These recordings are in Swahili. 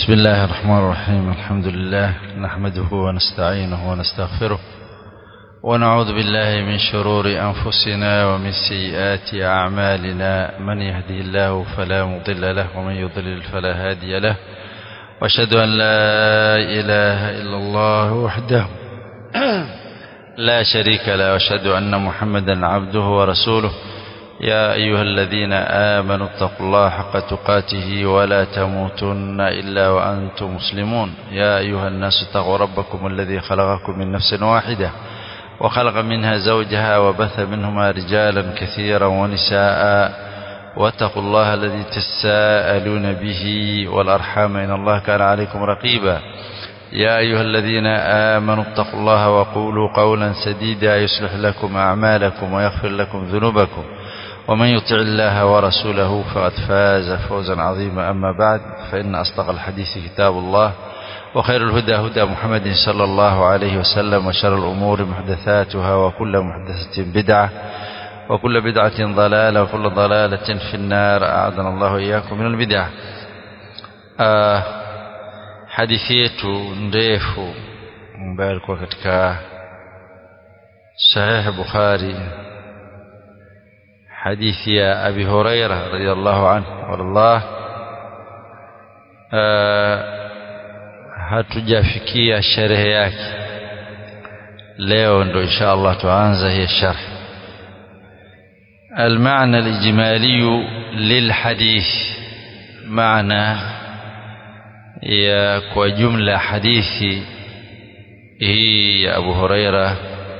بسم الله الرحمن الرحيم الحمد لله نحمده ونستعينه ونستغفره ونعوذ بالله من شرور أنفسنا ومن سيئات أعمالنا من يهدي الله فلا مضل له ومن يضلل فلا هادي له واشهد أن لا إله إلا الله وحده لا شريك له واشهد أن محمدا عبده ورسوله يا أيها الذين آمنوا اتقوا الله حق تقاته ولا تموتن إلا وأنتم مسلمون يا أيها الناس اتقوا ربكم الذي خلقكم من نفس واحدة وخلق منها زوجها وبث منهما رجالا كثيرا ونساء واتقوا الله الذي تساءلون به والأرحام إن الله كان عليكم رقيبا يا أيها الذين آمنوا اتقوا الله وقولوا قولا سديدا يصلح لكم أعمالكم ويغفر لكم ذنوبكم ومن يطع الله ورسوله فقد فاز فوزا عظيما أما بعد فإن أصدق الحديث كتاب الله وخير الهدى هدى محمد صلى الله عليه وسلم وشر الأمور محدثاتها وكل محدثة بدعة وكل بدعة ضلالة وكل ضلالة في النار أعاذنا الله إياكم من البدع آه hadithi yetu ndefu ambayo ilikuwa katika sahih Bukhari hadithi ya Abi Huraira radhiallahu anhu wallah hatujafikia sherehe yake leo ndo insha Allah tuanza hii sharh المعنى الإجمالي للحديث معنى ya kwa jumla hadithi hii ya Abu Huraira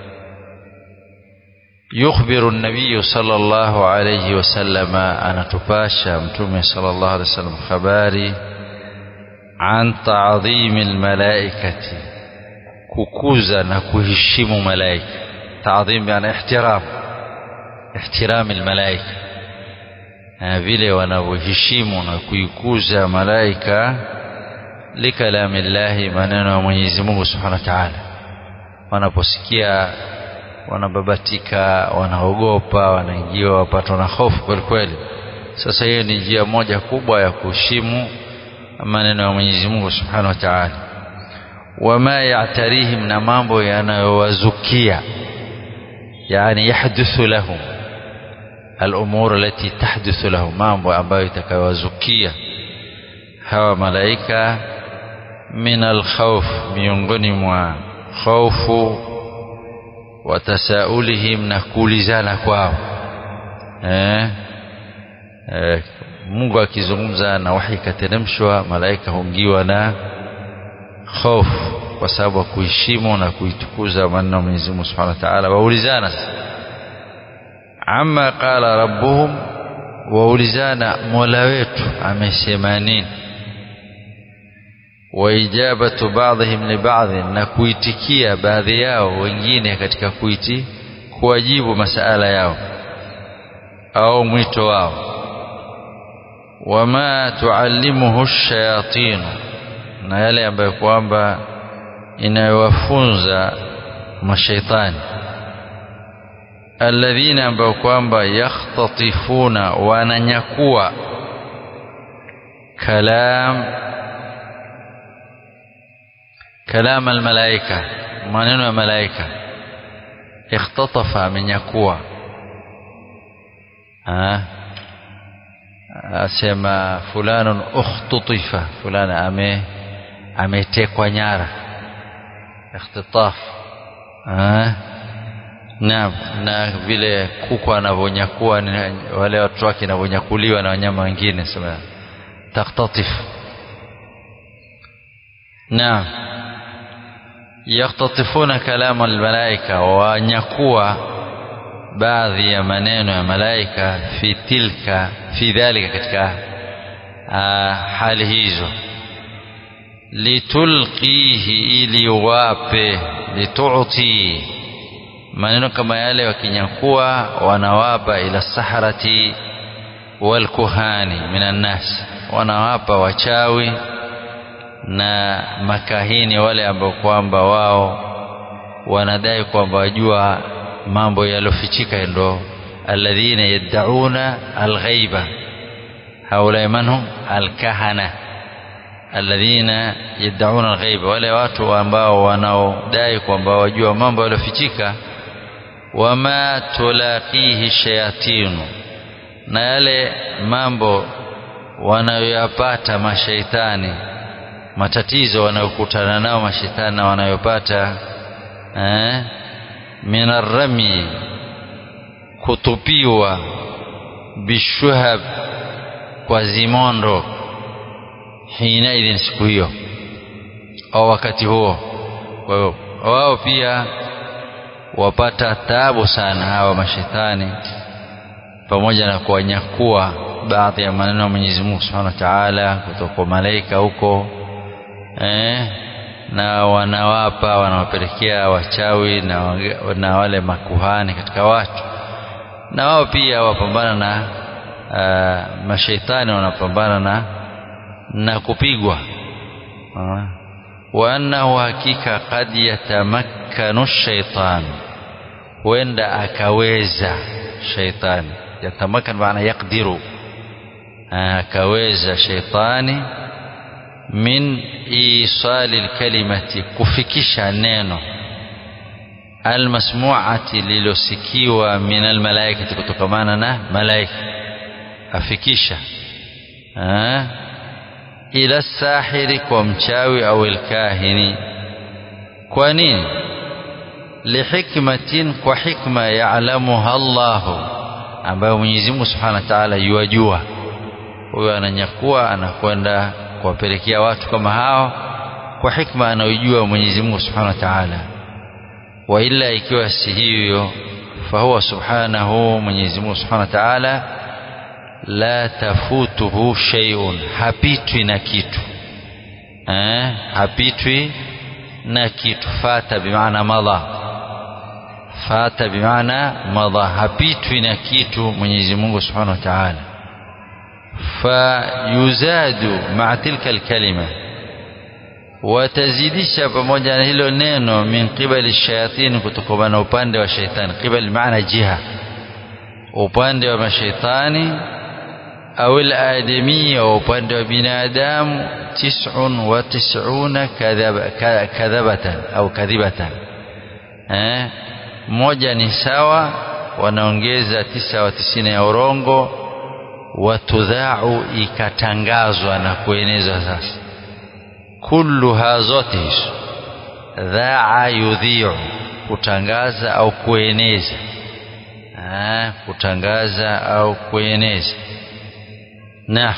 yukhbiru an-nabiy sallallahu alayhi wasallam anatupasha mtume sallallahu alayhi wasallam habari an ta'dhim al-malaikati kukuza na kuheshimu malaika ta'dhim yani ihtiram ihtiram al-malaika vile wanavyoheshimu na kuikuza malaika likalami llahi maneno ya Mwenyezi Mungu Subhanahu wa Ta'ala wanaposikia wanababatika wanaogopa wanaingiwa wapatwa na hofu kweli kweli sasa hiyo ni njia moja kubwa ya kuheshimu maneno ya Mwenyezi Mungu Subhanahu wa Ta'ala wama ya'tarihim na mambo yanayowazukia yani yahduthu lahum الأمور التي تحدث لهم mambo ambayo itakayowazukia hawa malaika min alkhawf miongoni mwa khaufu watasaulihim na kuulizana kwao eh, eh, Mungu akizungumza na wahi kateremshwa malaika hungiwa na hofu kwa sababu ya kuheshimu na kuitukuza maneno ya Mwenyezi Mungu Subhanahu wa Ta'ala waulizana amma qala rabbuhum waulizana mola wetu amesema nini waijabatu ba'dihim li ba'd na kuitikia baadhi yao wengine katika kuiti kuwajibu masala yao au mwito wao wama tuallimuhu shayatin na yale ambayo kwamba inayowafunza mashaitani alladhina ambao kwamba yakhtatifuna wananyakua kalam kalam almalaika maneno ya malaika ikhtatafa amenyakua asema fulanun ukhtutifa fulana ame ametekwa nyara ikhtitaf Naam, na vile kuku anavyonyakua wale watu wake anavyonyakuliwa na wanyama wengine sema taktatif. Naam. Yaktatifuna kalama almalaika wanyakua baadhi ya maneno ya malaika fi tilka fi dhalika katika hali hizo litulqihi ili wape lituti maneno kama yale wakinyakua wanawapa ila saharati walkuhani minan nas wanawapa wachawi na makahini wale ambao kwamba wao wanadai kwamba wajua mambo yalofichika ndo alladhina yad'una alghaiba haulai manhum alkahana alladhina yad'una alghaiba wale watu ambao wanaodai kwamba wajua mambo yaliyofichika wama tulaqihi shayatinu na yale mambo wanayoyapata mashaitani matatizo wanayokutana nao mashaitani na wanayopata eh, min arrami kutupiwa bishuhab kwa zimondo hinaidhin siku hiyo au wakati huo kwa hiyo wao pia wapata taabu sana hawa mashetani pamoja na kuwanyakua baadhi ya maneno ya Mwenyezi Mungu Subhanahu wa Ta'ala kutoka kwa malaika huko eh, na wanawapa wanawapelekea wachawi na, na wale makuhani katika watu na wao pia wapambana na uh, mashaitani wanapambana na na kupigwa wa annahu hakika qad yatamakkanu shaitan huenda akaweza shaitani yatamakkan maana yakdiru akaweza shaitani min isali lkalimati kufikisha neno almasmuati lilosikiwa min almalaikati kutokamana na malaika afikisha ila sahiri kwa mchawi au alkahini kwa nini lihikmatin kwa hikma yaalamuha Allahu ambayo Mwenyezi Mungu Subhanahu wa Ta'ala yuwajua huyo ananyakua anakwenda kuwapelekea watu kama hao kwa hikma anayojua Mwenyezi Mungu Subhanahu wa Ta'ala wa illa ikiwa si hiyo fahuwa subhanahu Mwenyezi Mungu Subhanahu wa Ta'ala la tafutuhu shay'un hapitwi na kitu eh hapitwi na kitu fata bimaana madha fata bimaana madha hapitwi na kitu Mwenyezi Mungu Subhanahu wa Ta'ala fayuzadu ma'a tilka alkalima watazidisha pamoja na hilo neno min qibali shayatin kutokana na upande wa shaitani qibali maana jiha upande wa mashaitani au al-adami au upande wa binadamu tis'un wa tis'una kadhabatan au kadhibatan eh moja ni sawa wanaongeza tisa wa tisini ya urongo watudhau ikatangazwa na kuenezwa sasa kulluha zote hizo dhaa yudhiu kutangaza au kueneza ah, kutangaza au kueneza na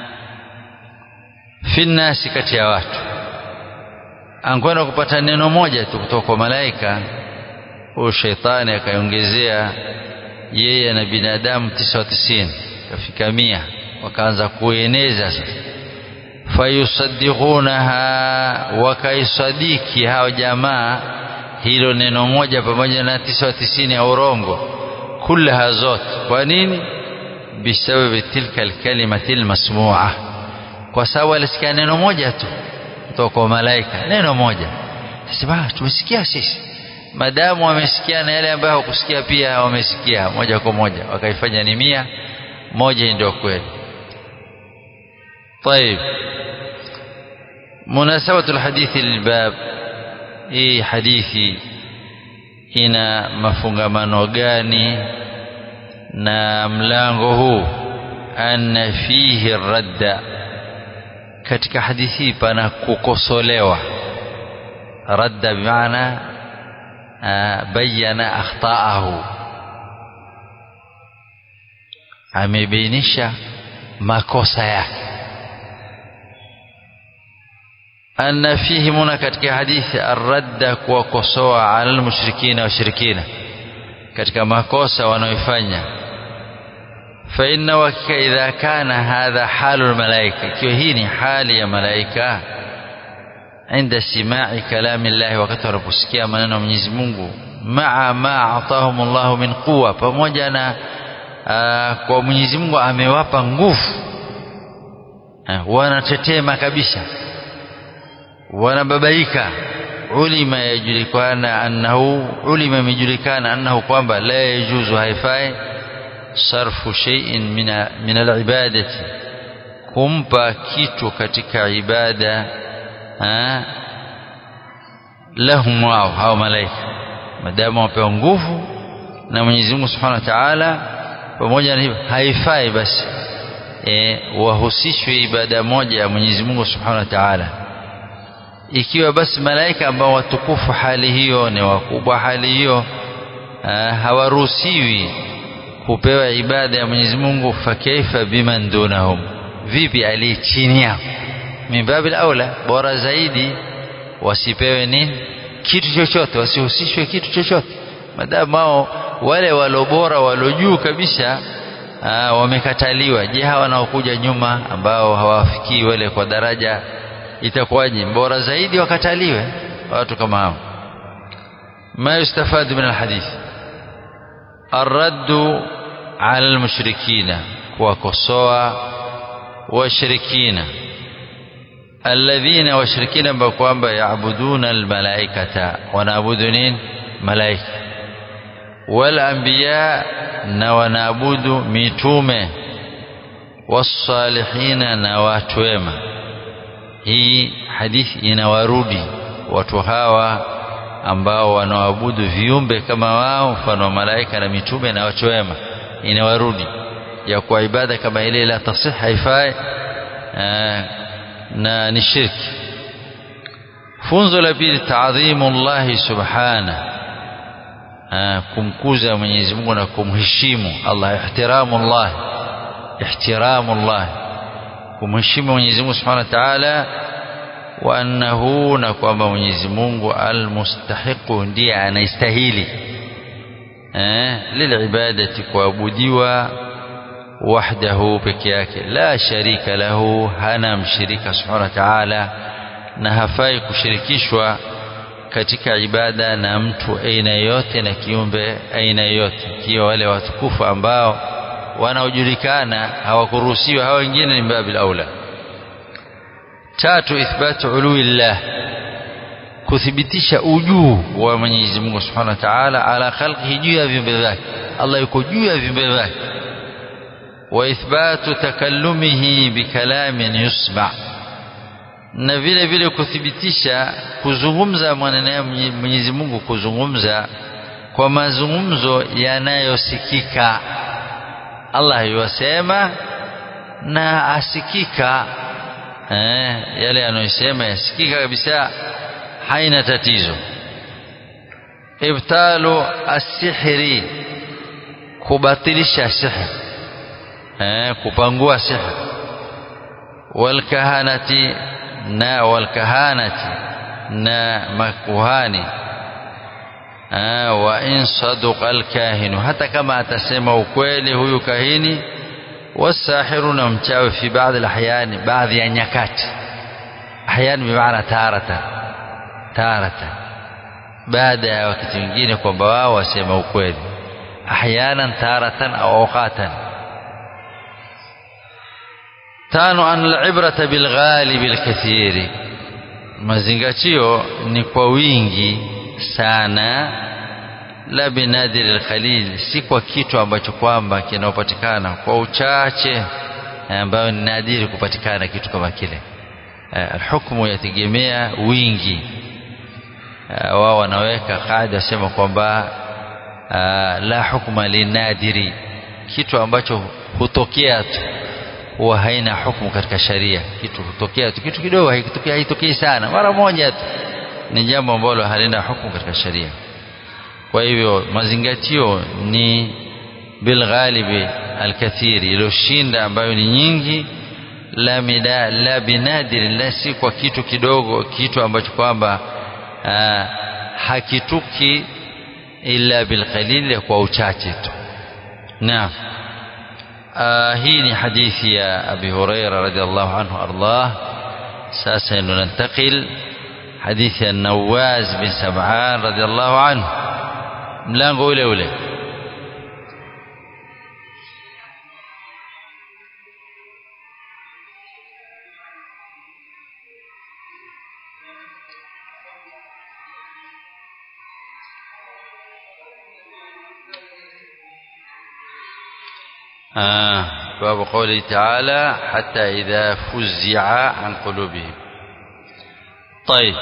fi nnasi kati ya watu ankwenda kupata neno moja tu kutoka kwa malaika huyu sheitani akaiongezea yeye na binadamu tisa wa tisini kafika mia wakaanza kueneza sasa fayusaddiqunaha wakaisadiki hao jamaa hilo neno moja pamoja na tisa wa tisini ya urongo kullaha zote kwa nini bisababi tilka alkalimati almasmua kwa sababu alisikia neno moja tu kutoka kwa malaika neno moja sasa tumesikia sisi madamu wamesikia na yale ambayo hawakusikia pia wamesikia moja kwa moja wakaifanya ni mia moja ndio kweli طيب مناسبة الحديث للباب hii hadithi ina mafungamano gani na mlango huu anna fihi radda katika hadithi hii pana kukosolewa radda bimaana bayana akhtaahu amebainisha makosa yake أن فيه منا katika hadithi arradda kuwakosoa ala almushrikina washirikina katika makosa wanaoifanya fa inna wakika idha kana hadha halu almalaika ikiwa hii ni hali ya malaika عند سماع كلام الله wakati wanaposikia maneno ya Mwenyezi Mungu maa ma atahum Allah min quwa pamoja na kwa Mwenyezi Mungu amewapa nguvu wanatetema kabisa wanababaika ulima yajulikana annahu ulima imejulikana annahu kwamba la yajuzu haifai sarfu shay'in min min alibadati kumpa kitu katika ibada ha? lahum wao hao malaika madamu wapewa nguvu na Mwenyezi Mungu Subhanahu wa Ta'ala pamoja na hivyo haifai basi e, wahusishwe ibada moja ya Mwenyezi Mungu Subhanahu wa Ta'ala ikiwa basi malaika ambao watukufu hali hiyo ni wakubwa hali hiyo hawaruhusiwi kupewa ibada ya Mwenyezi Mungu fakaifa biman dunahum vipi aliye chini yao mimbabil aula bora zaidi wasipewe nini kitu chochote wasihusishwe kitu chochote madamu wao wale walobora walojuu kabisa aa, wamekataliwa je hawa wanaokuja nyuma ambao hawafikii wale kwa daraja itakuwaje bora zaidi wakataliwe watu kama hao ما يستفاد من الحديث الرد على المشركين وكسوا وشركين الذين وشركين بكوانبا يعبدون الملائكة ونعبدون ملائكة والأنبياء ونعبد ميتومة والصالحين نواتوما hii hadithi inawarudi watu hawa ambao wanaabudu viumbe kama wao mfano wa malaika na mitume na watu wema inawarudi ya kwa ibada kama ile la tasih haifai na ni shirki funzo la pili taadhimu Allah subhana kumkuza Mwenyezi Mungu na kumheshimu Allah ihtiramu Allah ihtiramu Allah kumheshimu Mwenyezi Mungu subhanahu wa ta'ala wa annahu na kwamba Mwenyezi Mungu almustahiqu ndiye anastahili eh lilibadati kuabudiwa wahdahu peke yake la sharika lahu hana mshirika subhanahu wa ta'ala na hafai kushirikishwa katika ibada na mtu aina yote na kiumbe aina yote kiwa wale watukufu ambao wanaojulikana hawakuruhusiwa hawa wengine ni babil aula tatu ithbatu uluillah kuthibitisha ujuu wa Mwenyezi Mungu Subhanahu wa Ta'ala ala khalqihi juu ya viumbe vyake Allah yuko juu ya viumbe vyake wa ithbatu takallumihi bikalamin yusma na vile vile kuthibitisha kuzungumza maneno Mwenyezi Mungu kuzungumza kwa mazungumzo yanayosikika Allah yuwasema na asikika eh, yale anayosema yasikika kabisa haina tatizo ibtalu asihri kubatilisha sihr eh, kupangua sihr walkahanati na walkahanati na makuhani wa in saduqa alkahinu hata kama atasema ukweli huyu kahini wasahiru na mchawi fi baadhi alahyani baadhi ya nyakati ahyan bimaana taratan taratan baada ya wakati mwingine kwamba wao wasema ukweli ahyanan taratan au awqatan tano an alibrata bilghalibi alkathiri mazingatio ni kwa wingi sana la binadiri alqalil si kwa kitu ambacho kwamba kinapatikana kwa uchache ambayo ni nadiri kupatikana kitu kama kile alhukmu yategemea wingi wao wanaweka kaida wasema kwamba la hukma linadiri kitu ambacho hutokea tu huwa haina hukumu katika sharia kitu hutokea tu kitu kidogo haitokei haitokei sana mara moja tu ni jambo ambalo halina hukumu katika sharia kwa hivyo mazingatio ni bilghalibi alkathiri iliyoshinda ambayo ni nyingi la mida la binadiri la si kwa kitu kidogo kitu ambacho kwamba hakituki illa bilqalil kwa uchache tu naam hii ni hadithi ya Abi Huraira radhiallahu anhu ardah sasa nunantakil hadithi ya Nawaz bin Sab'an radhiallahu anhu mlango ule ule آه باب قوله تعالى حتى إذا فزع عن قلوبهم طيب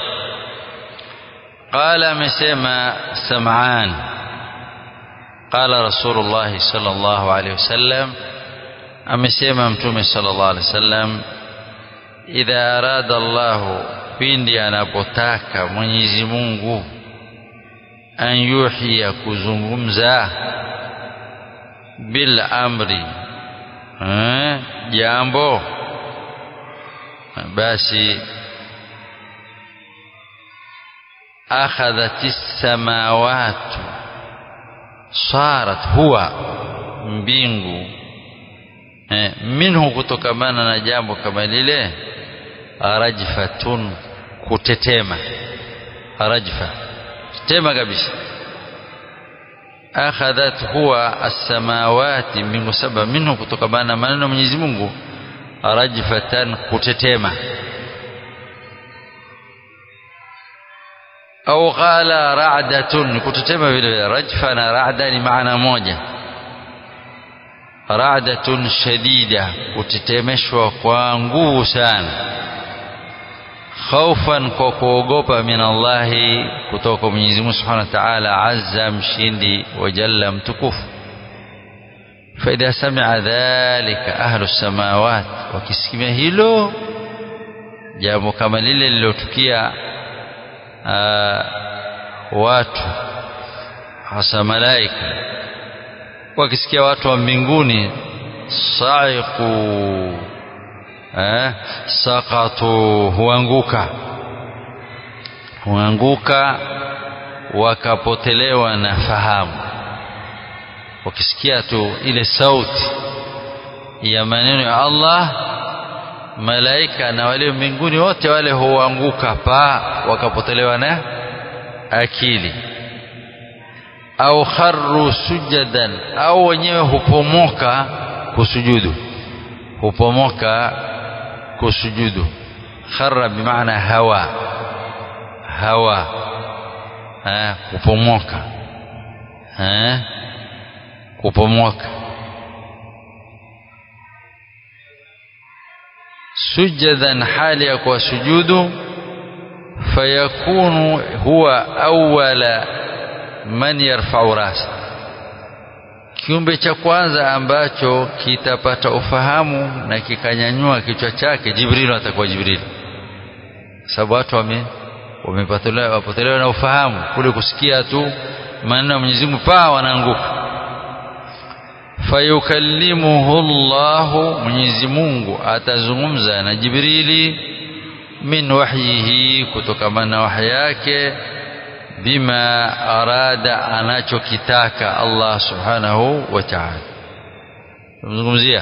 قال مسيما سمعان قال رسول الله صلى الله عليه وسلم amesema mtume sallallahu alaihi wasallam idha arada Allah pindi anapotaka Mwenyezi Mungu an yuhiya kuzungumza bil amri eh, jambo basi akhadhati samawati sarat huwa mbingu eh, minhu kutokamana na jambo kama lile rajfatun kutetema rajfa tetema kabisa akhadhat huwa as-samawati mbingu saba minhu kutokamana na maneno Mwenyezi Mungu rajfatan kutetema au qala ra'datun kutetema vile rajfa na ra'da ni maana moja ra'datun shadida kutetemeshwa kwa nguvu sana khaufan kwa kuogopa min Allahi kutoka kwa Mwenyezi Mungu Subhanahu wa Ta'ala azza mshindi wa jalla mtukufu فإذا سمع ذلك أهل السماوات wakisikia hilo jambo kama lile lilotukia watu hasa malaika wakisikia watu wa mbinguni saiqu eh, saqatu huanguka huanguka wakapotelewa na fahamu wakisikia tu ile sauti ya maneno ya Allah malaika na wale mbinguni wote wale huanguka pa wakapotelewa na akili au kharru sujadan au wenyewe hupomoka kusujudu hupomoka kusujudu kharra bimaana hawa hawa eh kupomoka eh kupomoka sujadan hali ya kwa sujudu fayakunu huwa awwala man yarfa'u rasa kiumbe cha kwanza ambacho kitapata ufahamu na kikanyanyua kichwa chake Jibril atakuwa Jibril sababu watu wame wamepotelewa wapotelewa na ufahamu kule kusikia tu maneno ya Mwenyezi Mungu paa wanaanguka fayukallimuhu Allah Mwenyezi Mungu atazungumza na Jibrili min wahyihi kutokamana na wahyi yake bima arada anachokitaka Allah subhanahu wa ta'ala tumzungumzia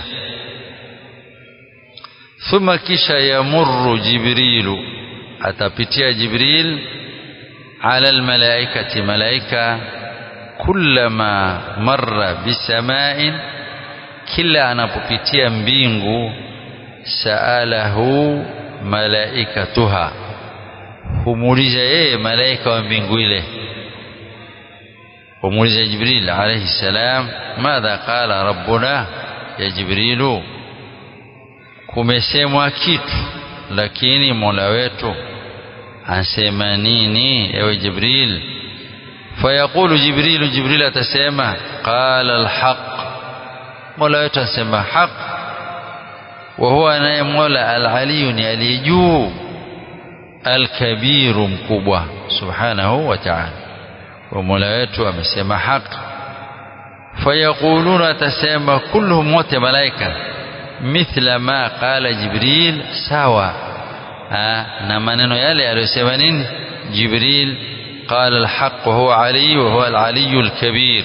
thumma kisha yamurru jibrilu atapitia jibril ala almalaikati malaika kullama marra bisama'in kila anapopitia mbingu saalahu malaikatuha humuuliza yeye malaika wa mbingu ile humuuliza jibril alayhi salam madha qala rabbuna ya jibrilu kumesemwa kitu lakini mola wetu ansema nini ewe jibril fayaqulu jibril jibril atasema qala alhaq mola wetu ansema haq wa huwa naye mola alaliyu ni aliyejuu alkabiru mkubwa subhanahu wa ta'ala wa mola wetu amesema haki fayaquluna atasema kulluhum wote malaika mithla ma qala jibril sawa na maneno yale aliyosema nini jibril قال الحق وهو علي وهو العلي الكبير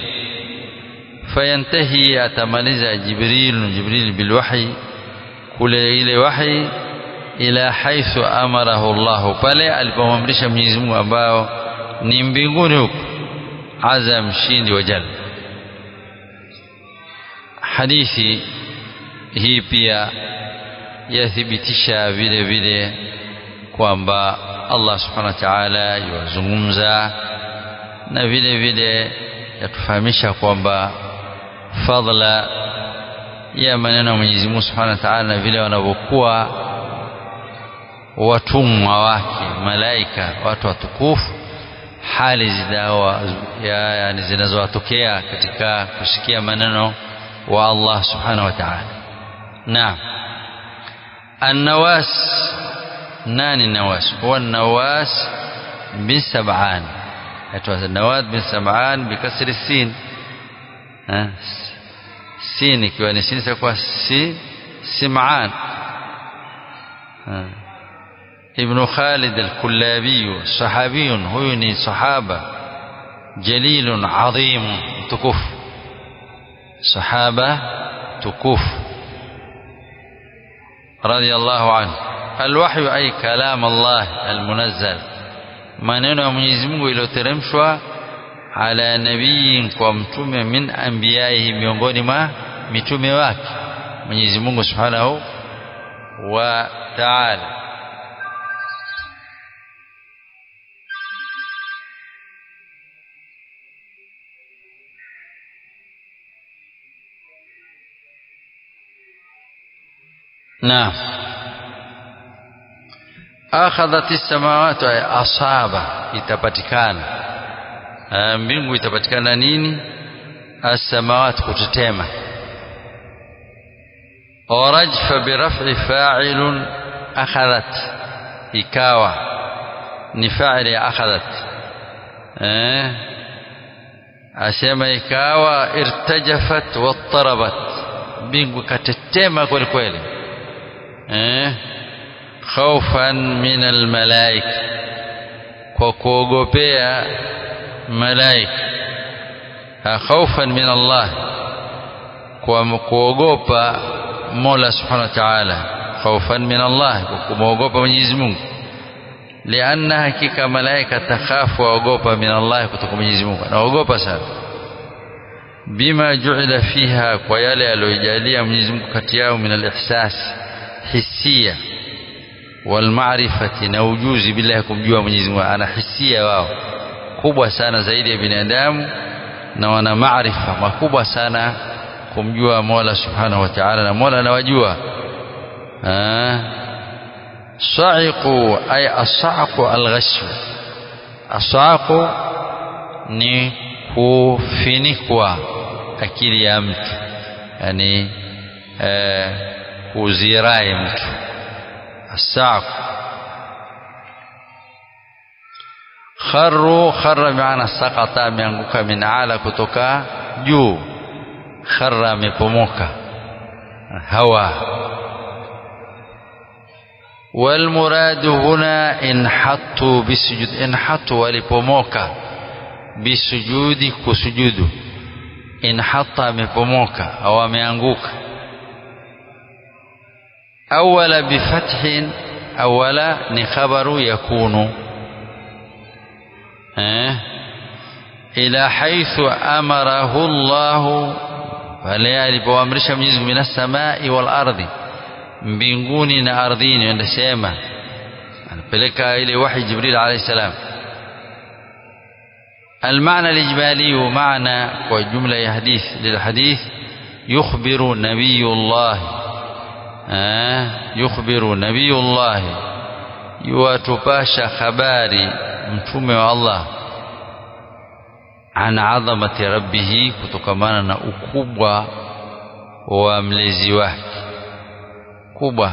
فينتهي أتمنز جبريل جبريل بالوحي كل إلى وحي ila haithu amarahu Allah pale alipomamrisha Mwenyezi Mungu ambao ni mbinguni huko aza mshindi wa jalla hadithi hii pia yathibitisha vile vile kwamba Allah subhanahu wa ta'ala yuwazungumza na vile vile yatufahamisha kwamba fadla ya maneno ya Mwenyezi Mungu Subhanahu wa Ta'ala na vile wanavyokuwa watumwa wake malaika watu watukufu hali zidawa ya, yani zinazowatokea katika kusikia maneno wa Allah Subhanahu wa Ta'ala naam النواس ناني النواس هو النواس بن سبعان النواس بن سبعان بكسر السين ها سين ikiwa ni sin itakuwa si sim'an ابن خالد الكلابي صحابي هو صحابة جليل عظيم تكف صحابة تكف رضي الله عنه الوحي أي كلام الله المنزل maneno ya Mwenyezi Mungu iliyoteremshwa ala nabii kwa mtume min anbiyaihi miongoni mwa mitume wake Mwenyezi Mungu Subhanahu wa Ta'ala نعم akhadhat as-samawati ay asaba itapatikana mbingu itapatikana nini as-samawati kutetema warajfa biraf'i fa'ilun akhadhat ikawa ni fa'ili akhadhat eh asema ikawa irtajafat wattarabat mbingu katetema kweli kweli eh khaufan min almalaika kwa kuogopea malaika khaufan min Allah kwa kuogopa Mola subhanahu wa ta'ala khaufan min Allah kwa kumwogopa Mwenyezi Mungu lianna hakika malaika takhafu waogopa min Allah kutoka Mwenyezi Mungu anaogopa sana bima ju'ila fiha kwa yale aliyojalia Mwenyezi Mungu kati yao min alihsas hisia walmaarifati na ujuzi bila ya kumjua Mwenyezi Mungu ana hisia wao kubwa sana zaidi ya binadamu na wana maarifa makubwa sana kumjua Mola Subhanahu wa Ta'ala na Mola anawajua sa'iqu ay asaqu alghashu asaqu ni kufinikwa akili ya mtu yani eh, kuzirai mtu السعق خروا خر بمعنى سقط ameanguka min ala kutoka juu kharra amepomoka hawa والمراد هنا انحطوا بسجود انحطوا walipomoka bisujudi kusujudu inhatta amepomoka au ameanguka أول بفتح أول نخبر يكون أه؟ إلى حيث أمره الله pale alipoamrisha Mwenyezi Mungu minas samai wal ardi mbinguni na ardhini anasema anapeleka ile wahi Jibril alayhi salam المعنى الإجمالي معنى وجملة حديث للحديث يخبر نبي الله yukhbiru nabiyullahi yuwatupasha habari mtume wa Allah an adhamati rabbihi kutokamana na ukubwa wa mlezi wake kubwa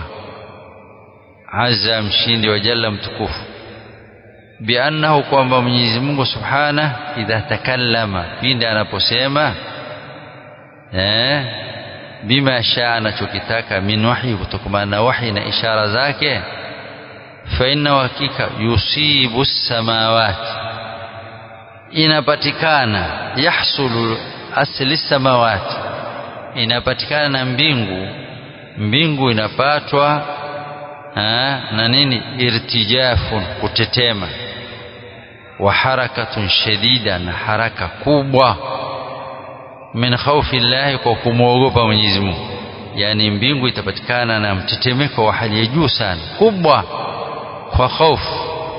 azza mshindi wa jalla mtukufu biannahu kwamba Mwenyezi Mungu subhana idha takallama pindi anaposema eh bima shaa anachokitaka min wahyi kutokana na wahi na ishara zake fa inna hakika yusibu samawati inapatikana yahsulu asli samawati inapatikana na mbingu mbingu inapatwa ha, na nini irtijafun kutetema wa harakatun shadida na haraka kubwa min khawfi llahi kwa kumwogopa Mwenyezi Mungu yani mbingu itapatikana na mtetemeko wa hali ya juu sana kubwa kwa hofu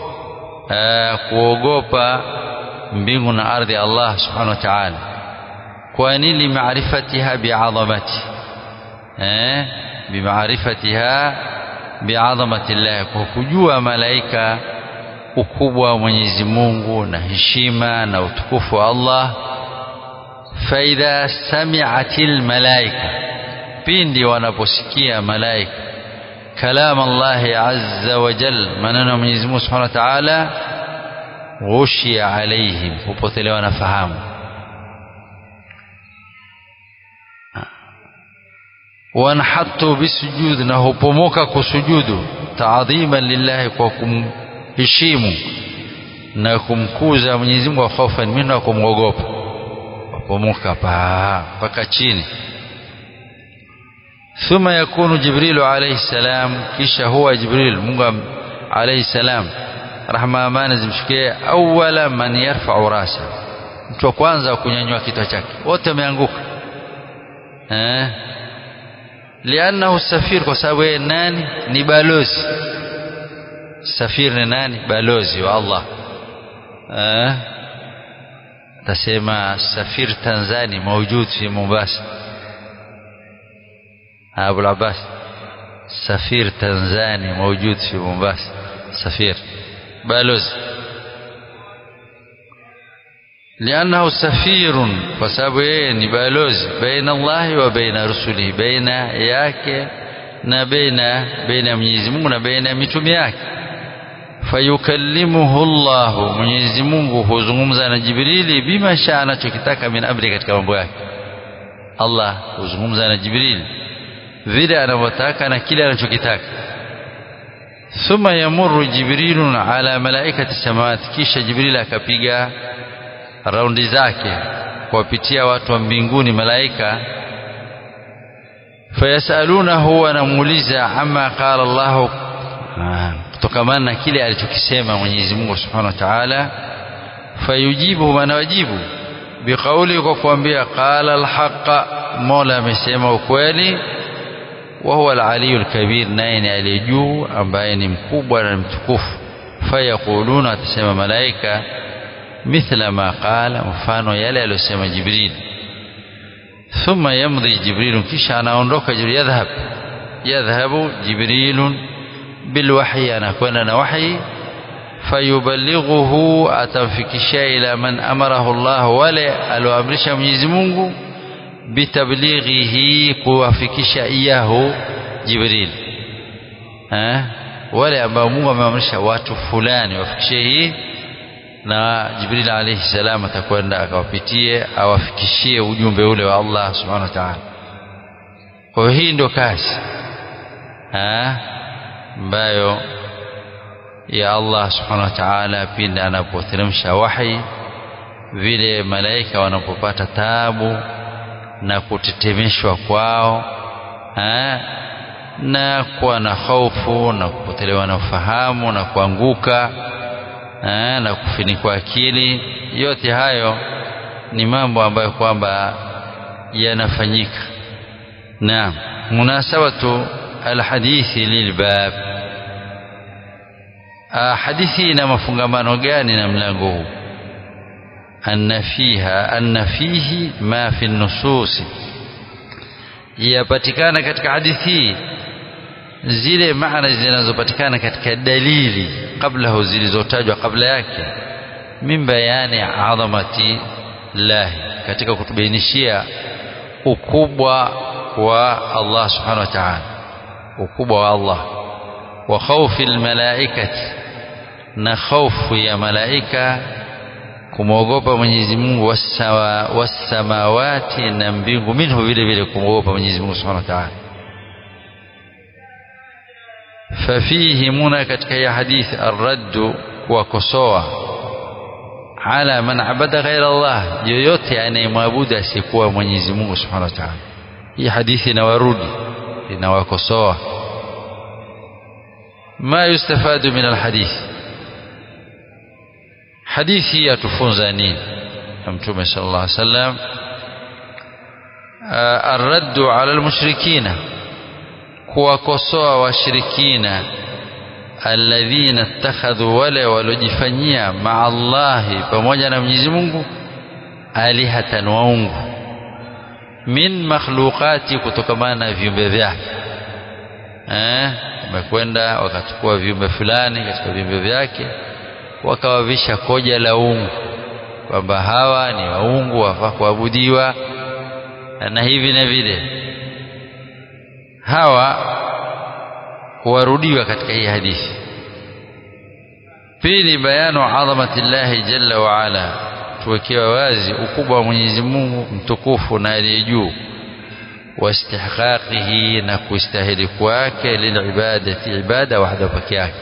kuogopa mbingu na ardhi Allah subhanahu wa ta'ala kwa nini maarifatiha bi'azamati eh bimaarifatiha biadhamati llah kwa kujua malaika ukubwa wa Mwenyezi Mungu na heshima na utukufu wa Allah faidha sami'atil malaika pindi wanaposikia malaika kalam Allah azza wa jal maneno ya Mwenyezi Mungu Subhanahu wa Ta'ala ghushia alaihim hupotelewa na fahamu wanhatu bisujud na hupomoka kusujudu taadhiman lillahi kwa kumheshimu na kumkuza Mwenyezi Mungu khofan minhu na kumwogopa wapomoka pa mpaka chini ثم يكون جبريل عليه السلام kisha huwa Jibril Mungu عليه السلام rahma amani zimshikie awala man yarfa'u rasa mtu wa kwanza kunyanyua kichwa chake wote wameanguka eh lianahu safir kwa sababu yeye nani ni balozi safir ni nani balozi wa Allah eh tasema safir Tanzania موجود في Mombasa أبو العباس سفير تنزاني موجود في مومباسا سفير بالوز لأنه سفير فسابين بالوز بين الله وبين رسله بين yake na baina baina Mwenyezi Mungu na baina mitume yake fayukallimuhu Allah Mwenyezi Mungu huzungumza na Jibrili bima shaa anachokitaka min amri katika mambo yake Allah huzungumza na Jibrili vile anavyotaka na kile anachokitaka thumma yamurru jibrilun ala malaikati samawati kisha jibril akapiga raundi zake kuwapitia watu wa mbinguni malaika fayasalunahu wanamuuliza ama qala Allah kutokamana na kile alichokisema Mwenyezi Mungu Subhanahu wa Ta'ala fayujibu wanawajibu biqauli kwa kuambia qala alhaqa Mola amesema ukweli وهو العلي الكبير نين aliyejuu ambaye ni mkubwa na mtukufu fayaquluna atasema malaika mithla ma qala mfano yale aliyosema jibril thumma yamdi jibril kisha anaondoka jibril yadhhab yadhhabu jibril bilwahyi anakwenda na wahyi fayuballighuhu atamfikishia ila man amarahu Allah wale alioamrisha Mwenyezi Mungu bitablighihi kuwafikisha iyahu Jibril eh wale ambao Mungu ameamrisha watu fulani wafikishie hii na Jibril alayhi salam atakwenda akawapitie awafikishie ujumbe ule wa Allah subhanahu wa ta'ala kwa hii ndio kazi eh ambayo ya Allah subhanahu wa ta'ala pindi anapoteremsha wahi vile malaika wanapopata taabu na kutetemeshwa kwao ha? na kuwa na hofu na kupotelewa na ufahamu na kuanguka ha? na kufinikwa akili yote hayo ni mambo ambayo kwamba yanafanyika naam munasabatu alhadithi lilbab hadithi ina mafungamano gani na mlango huu أن فيها أن فيه ما في النصوص yapatikana katika hadithi zile maana zinazopatikana katika dalili kabla zilizotajwa kabla yake min bayani adhamati lahi katika kutubainishia ukubwa wa Allah subhanahu wa ta'ala ukubwa wa Allah wa khawfi almalaikati na khawfu ya malaika kumwogopa Mwenyezi Mungu wasawa wasamawati na mbingu minhu vile vile kumwogopa Mwenyezi Mungu Subhanahu wa Ta'ala fafihi muna katika ya hadithi arraddu kuwakosoa ala man abada ghaira Allah yoyote anayemwabudu asiyekuwa Mwenyezi Mungu Subhanahu wa Ta'ala hii hadithi inawarudi inawakosoa ma yustafadu min alhadithi hadithi yatufunza nini na mtume sallallahu alaihi wasallam arraddu ala almushrikina kuwakosoa washirikina alladhina ittakhadhu wale walojifanyia maa Allahi pamoja na Mwenyezi Mungu alihatan waungu min makhluqati kutokamana na viumbe vyake eh wamekwenda wakachukua viumbe fulani katika viumbe vyake wakawavisha koja la ungu kwamba hawa ni waungu wafaa kuabudiwa na hivi na vile hawa huwarudiwa katika hii hadithi pili bayanu adhamati llahi jalla wa ala tuwekewa wazi ukubwa wa Mwenyezi Mungu mtukufu na aliye juu واستحقاقه na kustahili kwake lilibadati ibada wahda peke yake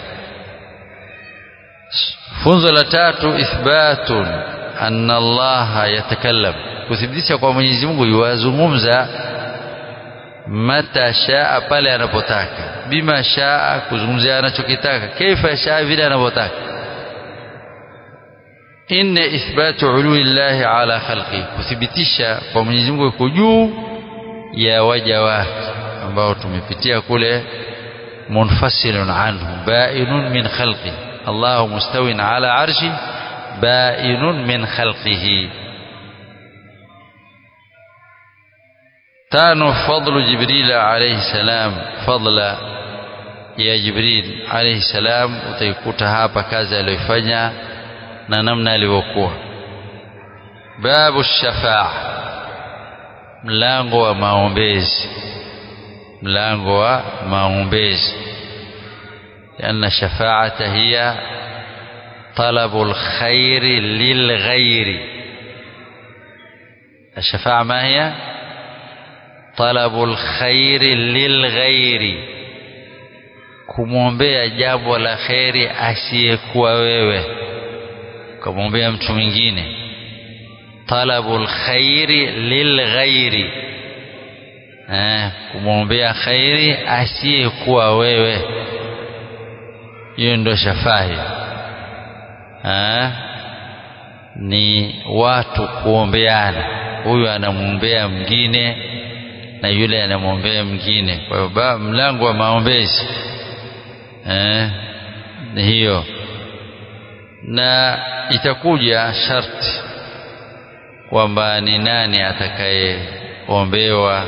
funzo la tatu ithbatun anna Allah yatakallam kuthibitisha kwa Mwenyezi Mungu yuwazungumza mata shaa pale anapotaka bima shaa kuzungumzia anachokitaka kaifa shaa vile anavyotaka inna ithbatu ulwi llahi ala khalqi kuthibitisha kwa Mwenyezi Mungu yuko juu ya waja wake ambao tumepitia kule munfasilun anhu bainun min khalqi Allahu mustawin ala arshi bainun min khalqihi tano fadlu jibril alayhi salam fadla ya jibril alayhi salam utaikuta hapa kazi aliyofanya na namna alivyokuwa babu shafaa mlango wa maombezi mlango wa maombezi لأن شفاعة هي طلب الخير للغير الشفاعة ما هي طلب الخير للغير kumwombea jambo la kheri asiyekuwa wewe ukamwombea mtu mwingine talabul khairi lilghairi eh, kumwombea khairi asiyekuwa wewe hiyo ndio shafahi eh, ni watu kuombeana huyu anamwombea mwingine na yule anamwombea mwingine kwa hiyo mlango wa maombezi eh, ni hiyo na itakuja sharti kwamba ni nani atakayeombewa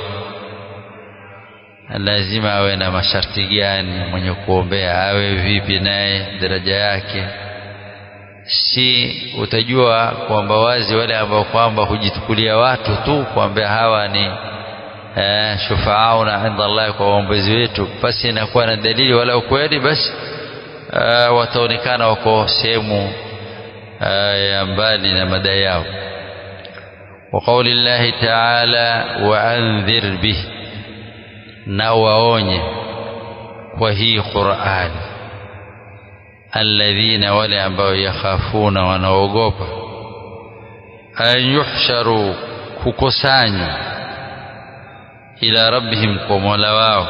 lazima awe na masharti gani mwenye kuombea awe vipi naye daraja yake si utajua kwamba wazi wale ambao kwamba hujitukulia watu tu kuambia hawa ni eh, shufaauna inda Allah kwa waombezi wetu basi inakuwa na dalili wala ukweli basi uh, wataonekana wako sehemu uh, ya mbali na madai yao وقول الله تعالى وأنذر به na waonye kwa hii Qur'an alladhina wale ambao yakhafuna wanaogopa an yuhsharu kukusanywa ila rabbihim kwa mola wao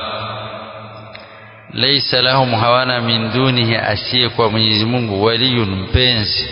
laysa lahum hawana min dunihi asiye kwa Mwenyezi Mungu waliyun mpenzi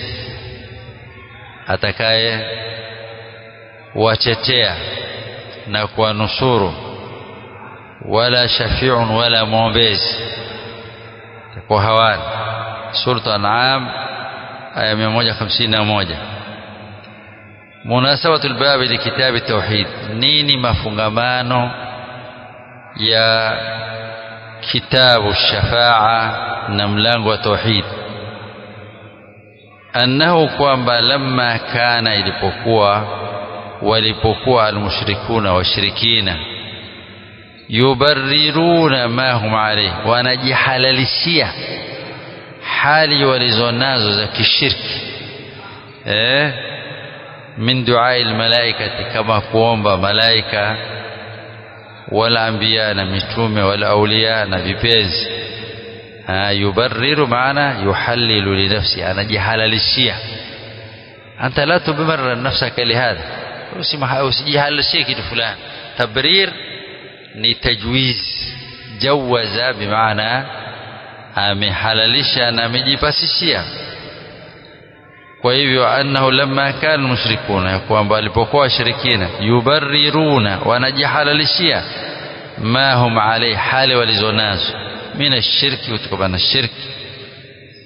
atakaye wachetea na kuwanusuru wala shafi'un wala mwombezi kwa hawana suratu an'am aya 151 munasabatu albabi likitabi tauhid nini mafungamano ya kitabu shafaa na mlango wa tauhid annahu kwamba lamma kana ilipokuwa walipokuwa almushrikuna washirikina yubarriruna ma hum alayhi wanajihalalishia hali walizonazo za kishirki eh min duai almalaikati kama kuomba malaika wala anbiya na mitume wala auliya na vipenzi yubarriru maana yuhallilu linafsi anajihalalishia anta la tubarrir nafsaka lihadha usijihalalishie kitu fulani tabrir ni tajwiz jawaza bimaana amehalalisha na amejipasishia kwa hivyo annahu lamma kana mushrikuna kwamba walipokuwa washirikina yubarriruna wanajihalalishia ma hum alayhi hali walizonazo min ashirki kutokana na shirki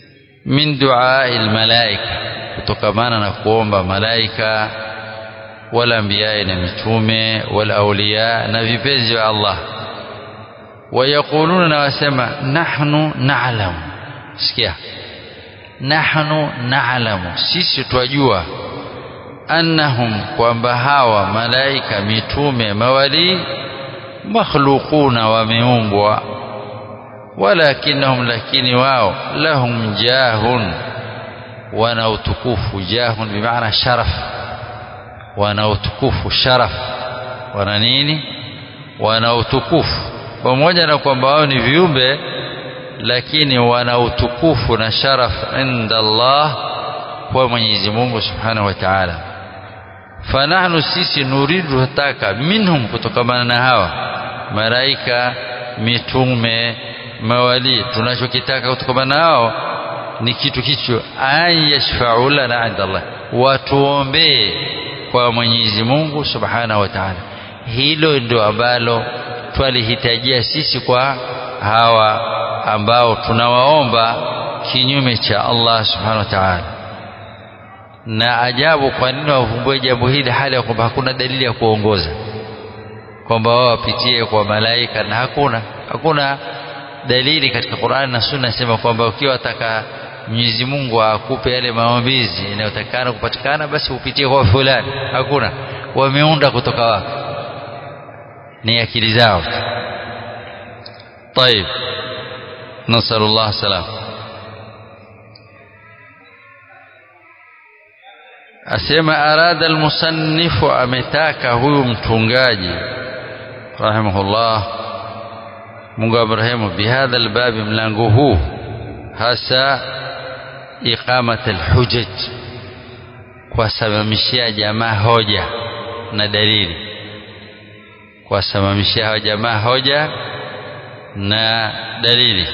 min duai almalaika kutokamana na kuomba malaika wala anbiya na mitume wala auliya na vipenzi wa Allah wayaquluna na wasema nahnu na'lamu sikia nahnu na'lamu sisi twajua annahum kwamba hawa malaika mitume mawali makhluquna wameumbwa walakinahum lakini wao lahum jahun wana utukufu jahun bimaana sharaf wana utukufu sharaf wana nini wana utukufu pamoja na kwamba wao ni viumbe lakini wana utukufu na sharaf inda Allah kwa Mwenyezi Mungu Subhanahu wa Ta'ala fanahnu sisi nuridu hataka minhum kutokamana na hawa malaika mitume mawali tunachokitaka kutokamana nao ni kitu kicho an yashfa'u lana inda Allah watuombee kwa Mwenyezi Mungu Subhanahu wa Ta'ala hilo ndio ambalo twalihitajia sisi kwa hawa ambao tunawaomba kinyume cha Allah Subhanahu wa Ta'ala na ajabu kwa nini wavumbue jambo hili hali ya kwamba hakuna dalili ya kuongoza kwamba wao wapitie kwa malaika na hakuna hakuna dalili katika Qur'an na Sunna sema kwamba ukiwa wataka Mwenyezi Mungu akupe yale maombizi inayotakana kupatikana basi upitie kwa fulani hakuna wameunda kutoka wapi ni akili zao طيب نسأل الله السلام asema arada almusannifu ametaka huyu mtungaji rahimahullah Mungu amrehemu bihadha albabi mlango huu hasa iqamat alhujaj kuwasimamishia jamaa hoja na dalili kuwasimamishia hawa jamaa hoja na dalili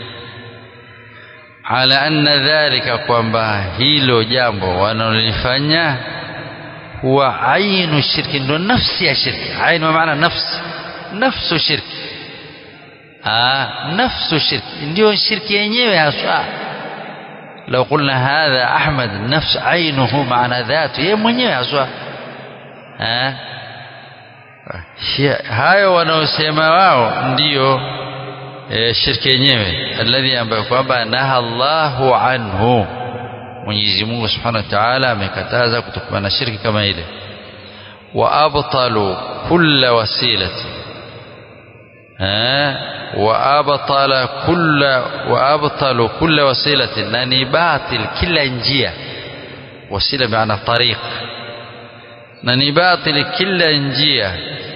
ala anna dhalika kwamba hilo jambo wanalolifanya huwa ainu shirki ndo nafsi ya shirki ainu maana nafsi nafsu shirki ah nafsu shirki ndio shirki yenyewe haswa لو قلنا هذا أحمد نفس عينه معنى ذاته yeye mwenyewe haswa eh hayo wanaosema wao ndiyo e, shirki yenyewe alladhi ambayo kwamba naha Allahu anhu Mwenyezi Mungu Subhanahu wa Ta'ala amekataza kutokana na shirki kama ile wa abtalu kulla wasilati eh wa abtala kulla wa abtalu kulla wasilati na ni batil kila njia wasila maana tariq na ni batil kila njia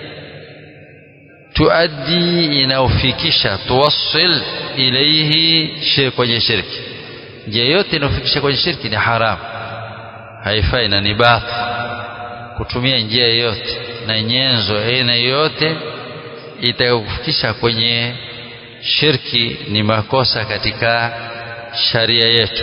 tuaddi inaofikisha tuwassil ilaihi kwenye shirki njia yote inaofikisha kwenye shirki ni haramu haifai na ni batil kutumia njia yoyote na nyenzo aina yoyote itakufikisha kwenye shirki ni makosa katika sharia yetu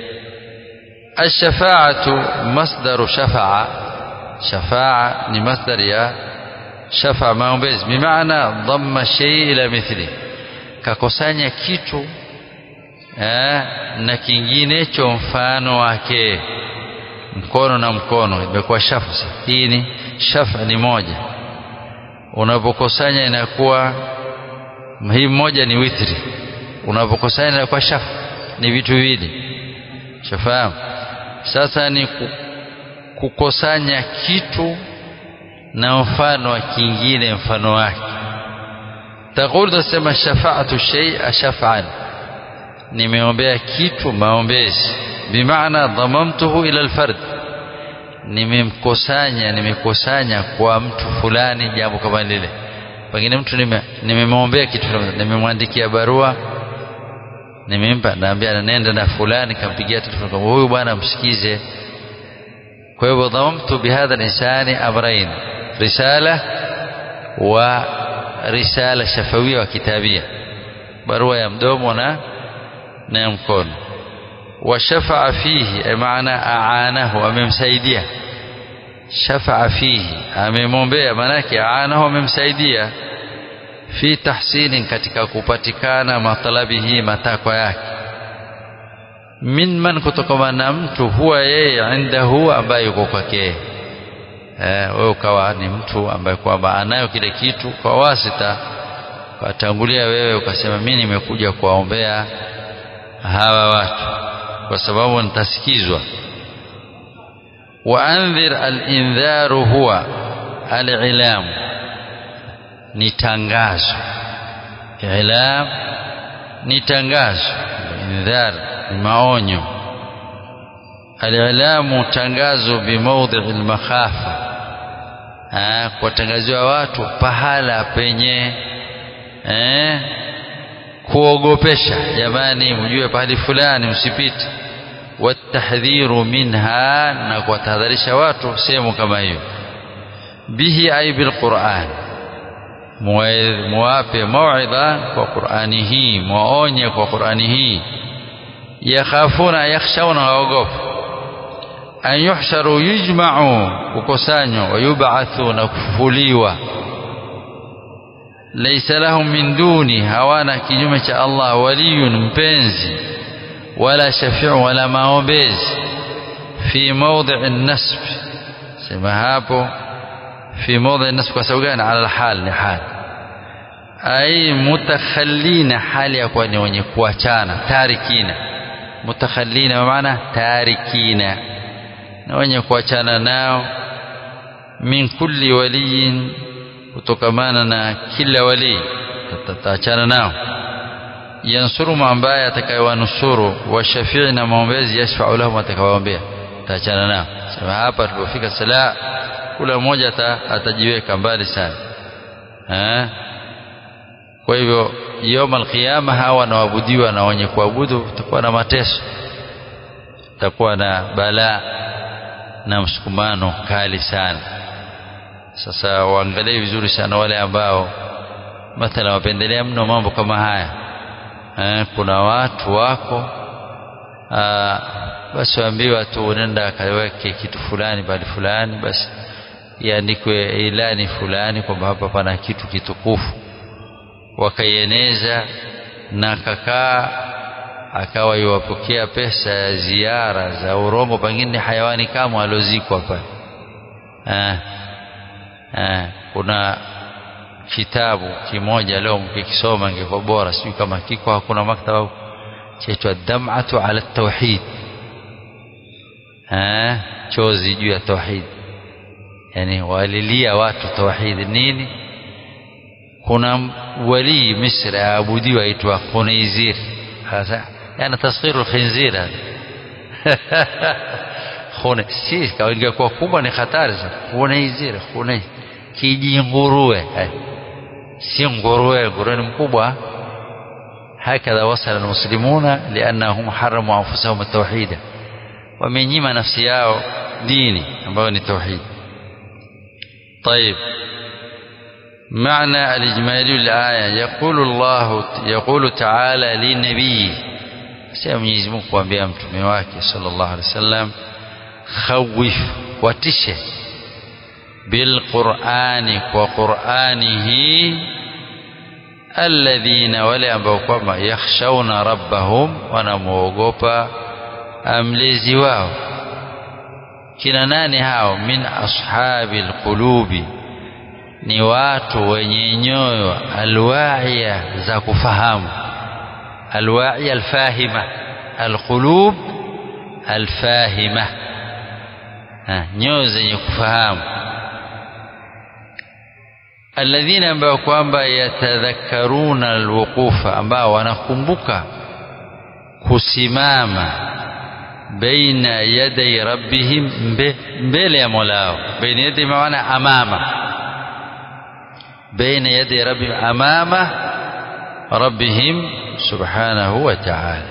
الشفاعة مصدر شفاعة شفاعة ni مصدر ya shafa maombezi bimaana dhamma shay ila mithli kakusanya kitu eh, na kinginecho mfano wake mkono na mkono imekuwa shafu hii ni shafa ni moja unapokusanya inakuwa hii moja ni witri unapokusanya inakuwa shafa ni vitu viwili shafahamu sasa ni kukusanya kitu na mfano wa kingine mfano wake taqul tasema shafa'atu shay'a shaf'an nimeombea kitu maombezi bimaana dhamamtuhu ila alfard nimemkusanya nimekusanya kwa mtu fulani jambo kama lile pengine mtu nimemwombea kitu nimemwandikia barua nimempa naambia nenda na fulani kampigia telefoni huyu bwana msikize kwa hivyo dhamamtu bihadha linsani amrain risala wa risala shafawia wa kitabia barua ya mdomo na na ya mkono washafaa fihi maana aanahu amemsaidia shafaa fihi amemwombea maanake aanahu amemsaidia fi tahsinin katika kupatikana matalabihi matakwa yake min man kutokana na mtu huwa yeye indahu ambaye yuko kwake eh, wewe ukawa ni mtu ambaye kwamba anayo kile kitu kwa wasita watangulia wewe ukasema mimi nimekuja kuwaombea hawa watu kwa sababu nitasikizwa waandhir alindharu huwa alilam ni tangazo ilam ni tangazo indhar ni maonyo alilamu tangazo bimaudhi almakhafa kuwatangaziwa watu pahala penye eh, kuogopesha jamani mjue pahali fulani msipite watahdhiru minha na kuwatahadharisha watu sehemu kama hiyo bihi ay bilquran muwape mauidha kwa qurani hii mwaonye kwa qurani hii yakhafuna yakhshawna waogopa an yuhsharu yujma'u kukusanywa wayub'athu na kufufuliwa laysa lahum min duni hawana kinyume cha Allah waliyun mpenzi wala shafi'u wala maombezi fi mawdhi' an-nasb sema hapo fi mawdhi' an-nasb kwa sababu gani ala al-hal ni hal ay mutakhallina hali ya kuwa ni wenye kuachana tarikina mutakhallina maana tarikina na wenye kuachana nao min kulli waliyin kutokamana na kila wali tataachana nao yansuru ambaye atakayewanusuru wa shafii na maombezi yashfau lahum atakawaombea taachana nao sema hapa tulipofika sala kula mmoja atajiweka mbali sana ha? kwa hivyo yoma alqiyama hawa wanaoabudiwa na wenye kuabudu utakuwa na mateso utakuwa na balaa na msukumano kali sana sasa waangalie vizuri sana wale ambao mathala wapendelea mno mambo kama haya eh, kuna watu wako aa, basi waambiwa tu nenda kaweke kitu fulani bali fulani basi iandikwe ilani fulani kwamba hapa pana kitu kitukufu wakaieneza na kakaa akawa iwapokea pesa ya ziara za urongo pengine hayawani kama aliozikwa pale eh, eh, kuna kitabu kimoja leo mkikisoma ingekuwa bora sijui kama kiko hakuna maktaba chaitwa dam'atu ala tauhid eh, chozi juu ya tauhid yani walilia watu tauhid nini kuna walii misri aabudiwa aitwa Khunaizir hasa yani tasghiru khinzir hada khune si kawaida kwa kubwa ni hatari sana Khunaizir khunai kiji nguruwe si nguruwe nguruwe ni mkubwa هكذا وصل المسلمون لأنهم حرموا أنفسهم التوحيد ومن نفسي yao dini ambayo ni tauhid طيب معنى الإجمالي للآية يقول الله يقول تعالى للنبي سيما Mwenyezi Mungu kuambia mtume wake sallallahu alaihi wasallam khawif watishe bilqurani kwa quranihi alladhina wale ambao kwamba yakhshawna rabbahum wanamwogopa mlezi wao kina nani hao min ashabil qulubi ni watu wenye nyoyo alwaia za kufahamu alwaia alfahima alqulub alfahima nyoyo zenye kufahamu alladhina ambao kwamba yatadhakkaruna alwuqufa ambao wanakumbuka kusimama baina yaday rabbihim mbele ya molao baina yaday maana amama بين يدي ربهم أمام ربهم سبحانه وتعالى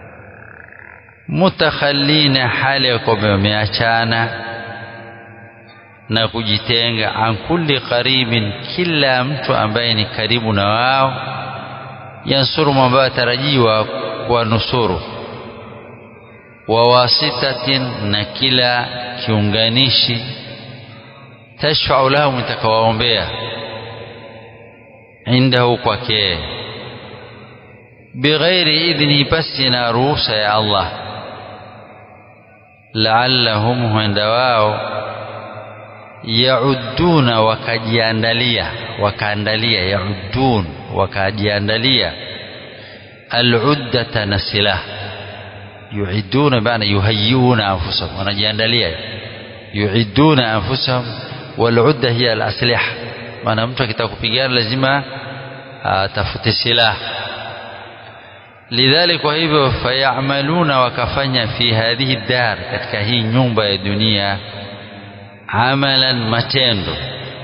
متخلين حال wameachana na kujitenga an kulli qaribin kila mtu ambaye ni karibu na wao yansuru ambayo atarajiwa kwa nusuru wa wasitatin na kila kiunganishi tashfau lahum itakawaombea عنده kwake bighairi idhni basi na ruhusa ya Allah laallahum huenda wao yauduna wakajiandalia wakaandalia yaudun wakajiandalia aluddata na silaha yuiduna maana yuhayiuna anfusahum wanajiandalia yuiduna anfusahum waludda hiya alasliha maana mtu akitaka kupigana lazima atafute silaha lidhalik kwa hivyo fayamaluna wakafanya fi hadhihi dar katika hii nyumba ya dunia amalan matendo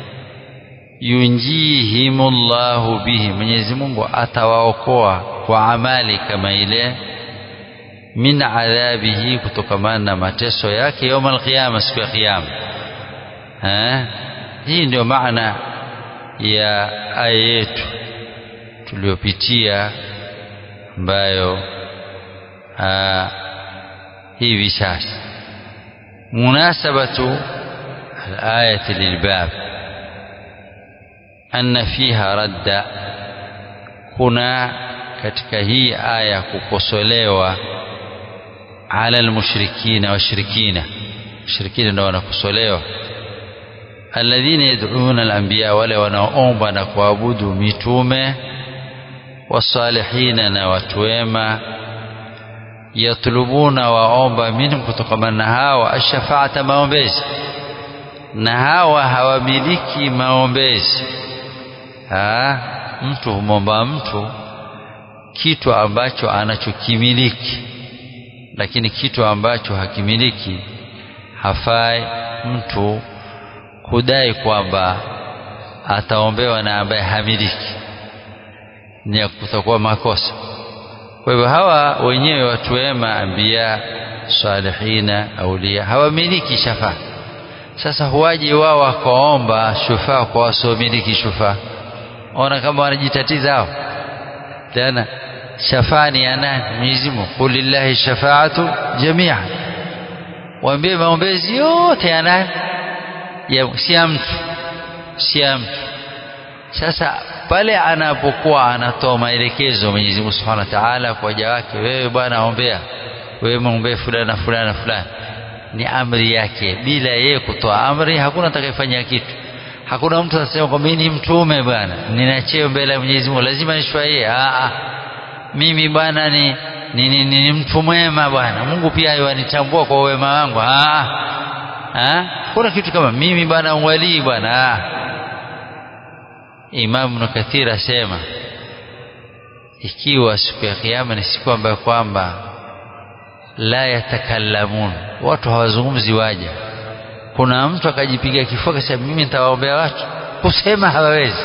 yunjihimullahu bihi Mwenyezi Mungu atawaokoa kwa amali kama ile min adhabihi kutokamana na mateso yake يوم القيامه siku ya kiyama eh hii ndio maana ya aya yetu tuliyopitia ambayo hivi sasa munasabatu الآية للباب أن فيها رد kuna katika hii aya kukosolewa ala almushrikina washirikina washirikina ndio wanakosolewa alladhina yad'una alanbiya wale wanaoomba na kuabudu mitume wasalihina na watu wema yatlubuna waomba minhum kutokamana na hawa ashafaata maombezi na hawa hawamiliki maombezi ha? mtu humwomba mtu kitu ambacho anachokimiliki lakini kitu ambacho hakimiliki hafai mtu kudai kwamba ataombewa na ambaye hamiliki ni kutakuwa makosa kwa hivyo hawa wenyewe watu wema ambia salihina aulia hawamiliki shafaa sasa huwaje wao wakaomba shufaa kwa wasiomiliki shufaa ona kama wanajitatiza hao tena shafaa ni ya nani Mwenyezi Mungu qul lillahi shafaatu jamia waambie maombezi yote ya nani ya si ya mtu si ya mtu sasa pale anapokuwa anatoa maelekezo Mwenyezi Mungu Subhanahu wa Ta'ala kwa waja wake wewe bwana ombea wewe muombee fulani na fulani na fulani ni amri yake bila yeye kutoa amri hakuna atakayefanya kitu hakuna mtu atasema kwamba mimi ni mtume bwana nina cheo mbele ya Mwenyezi Mungu lazima nishwaie a mimi bwana ni ni, ni, ni, ni mtu mwema bwana Mungu pia yanitambua kwa wema wangu a a kuna kitu kama mimi bwana walii bwana Imam Ibn Kathir asema ikiwa siku ya kiyama ni siku ambayo kwamba la yatakallamun watu hawazungumzi waja kuna mtu akajipiga kifua akasema mimi nitawaombea watu kusema hawawezi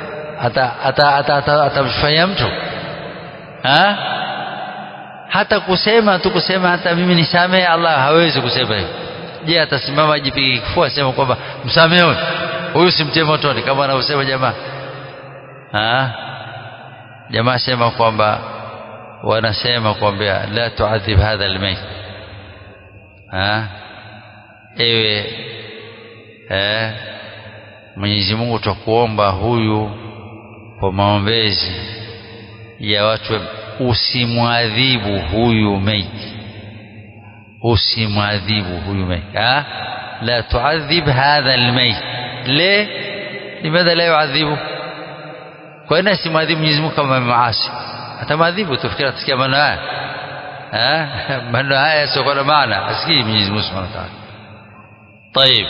atamfanya mtu ha? hata kusema tu kusema hata mimi nisamehe Allah hawezi kusema hivyo je atasimama ajipige kifua asema kwamba msamehe huyu huyu simtie motoni kama anavyosema jamaa ha? jamaa sema kwamba wanasema kwamba la tuadhib hadha almayt ha ewe eh Mwenyezi Mungu tutakuomba huyu kwa maombezi ya watu usimwadhibu huyu maiti usimwadhibu huyu maiti ha la tuadhib hadha almayt le limadha la yuadhibu kwa nini simwadhibu Mwenyezi Mungu kama maasi atamadhibu tufikiri atasikia maneno haya eh maneno haya sio na maana asikii Mwenyezi Mungu Subhanahu wa Ta'ala طيب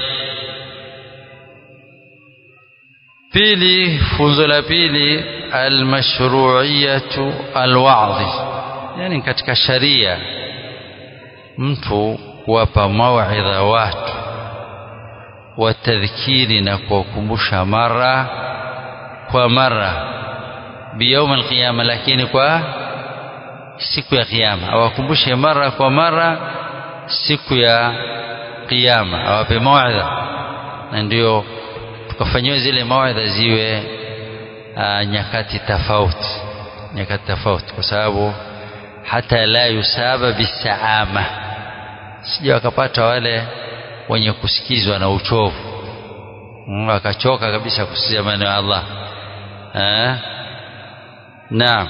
pili funzo la pili almashru'iyatu alwa'dhi yani katika sharia mtu kuwapa mauidha watu watadhkiri na kuwakumbusha mara kwa mara biyaum alqiyama lakini kwa siku ya kiyama awakumbushe mara kwa mara siku ya kiyama awape mauidha na ndio tukafanyiwa zile mauidha ziwe aa, nyakati tofauti nyakati tofauti kwa sababu hata la yusaba bisaama sija wakapata wale wenye kusikizwa na uchovu akachoka kabisa kusikia maneno ya Allah eh naam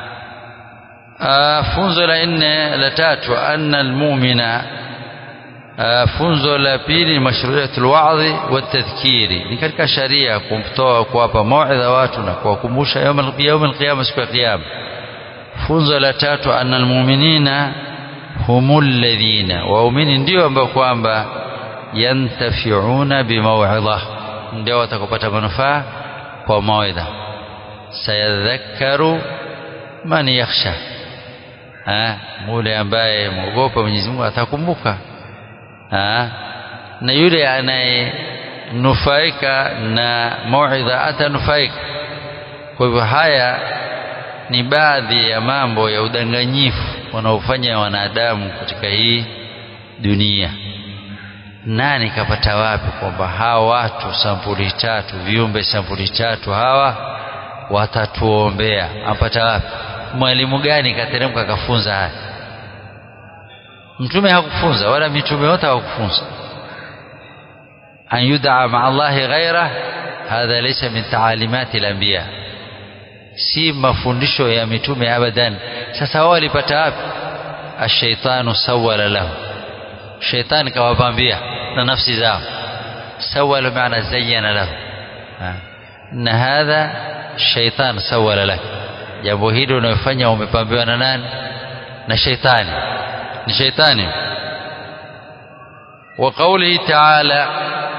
funzo la nne la tatu anna almu'mina funzo la pili mashru'iyatul wa'dhi wa tadhkiri ni katika sharia kumtoa kuwapa mauidha watu na kuwakumbusha يوم القيامه siku ya kiyama funzo la tatu anna almu'minina humul ladhina waumini ndio ambao kwamba yantafi'una bimaw'idha ndio watakopata manufaa kwa mauidha sayadhakkaru man yakhsha mule ambaye mwogopa Mwenyezi Mungu atakumbuka na yule anayenufaika na mauidha atanufaika kwa hivyo haya ni baadhi ya mambo ya udanganyifu wanaofanya wanadamu katika hii dunia nani kapata wapi kwamba hawa watu sampuli tatu viumbe sampuli tatu hawa watatuombea apata wapi mwalimu gani kateremka akafunza haya mtume hakufunza wala mitume wote hawakufunza an yud'a ma'a Allahi ghaira hadha laysa min ta'alimati al-anbiya si mafundisho ya mitume abadan sasa wao walipata wapi ash-shaytanu sawwala lahu shaytan kawapambia na nafsi zao sawwala maana zayyana lahu na hadha shaytan sawwala lahu jambo hili unayofanya umepambiwa na nani na shaytani ni shaytani wa qawlihi ta'ala